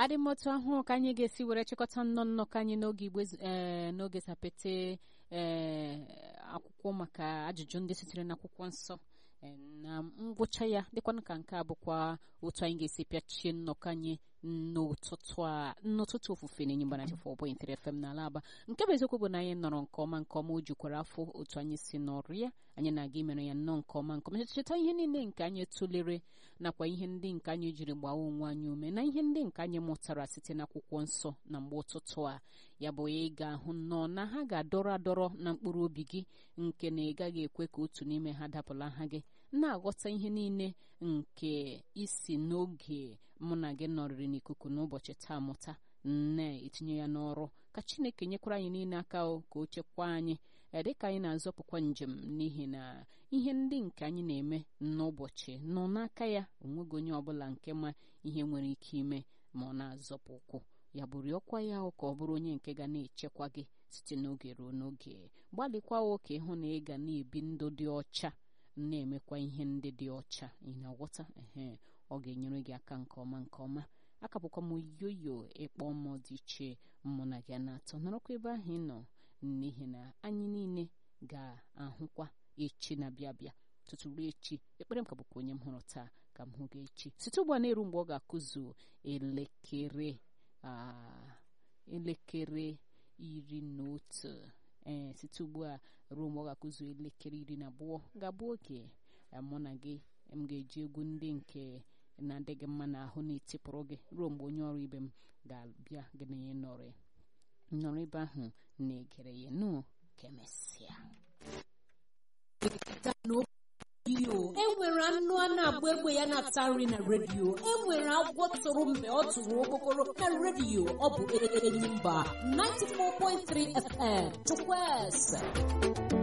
adị m otu ahụ ka anyị ga-esi were chịkọta nnọọ nnọkọ anyị n'oge igbe ee n'oge sapete ee akwụkwọ maka ajụjụ ndị sitere n'akwụkwọ nsọ ee, na ngwụcha ya dịkwanụ ka nke a bụkwa otu anyị ga-esi pịachie nnọkọ anyị n'ụtụtụ a n'ụtụtụ ofufe na enyimba na chefọ ọbụghị ntiri fm n'ala aba nke bụ eziokwu bụ na anyị nọrọ nke ọma nke ọma o jukwara afọ otu anyị si nọrọ ya anyị na-aga imere ya nnọọ nke ọma nke ọma cheta ihe niile nke anyị tụlere nakwa ihe ndị nke anyị jiri gbaa onwe anyị ume na ihe ndị nke anyị mụtara site n'akwụkwọ nsọ na mgbe ụtụtụ a ya bụ ị ga-ahụ nnọọ na ha ga-adọrọ adọrọ na mkpụrụ obi gị nke na ị gaghị ekwe ka otu n'ime ha dapụla ha gị na-aghọta ihe niile nke isi n'oge mụ na gị nọrịrị n'ikuku n'ụbọchị taa mụta na-etinye ya n'ọrụ ka chineke nyekwara anyị niile aka o ka o chekwaa anyị dịka anyị na-azọpụkwa njem n'ihi na ihe ndị nke anyị na-eme n'ụbọchị nọ n'aka ya onweghị onye ọbụla nke ma ihe nwere ike ime ma ọ na-azọpụ ụkwụ ya bụ rịọkwa ya ka ọ bụrụ onye nke ga na-echekwa gị site n'oge ruo n'oge gbalịkwa ka ịhụ na ị ga na-ebi ndụ dị ọcha na-emekwa ihe ndị dị ọcha ị na-aghọta ehe ọ ga-enyere gị aka nke ọma nke ọma aka bụkwa m yoyo ịkpọ mmụọ dị iche mụ na gị na-atọ nọrọkwa ebe ahụ ị nọ n'ihi na anyị niile ga-ahụkwa echi na-abịa abịa tutu ruo echi ekpere m ka bụkwa onye m hụrụ taa ka m hụ gị echi site ugbu a na-eru mgbe ọ ga-akụzu elekere elekere iri na otu ee site ugbu a ruo mgbe ọ ga-akụzu elekere iri na abụọ ga-abụ oge mụ na gị m ga-eji egwu ndị nke na-adị gị mma n'ahụ na-etipụrụ gị ruo mgbe onye ọrụ ibe m ga-abịa gị na ya nọrọ nọrọ ebe ahụ na-egere ya nụ ka emesịa e nwere anụ a na-agba egbe ya na-ata nri na redio e nwere agwọ tụrụ mgbe ọ tụrụ okpokoro na redio ọ bụ enyi mba 94.3 FM chukwueze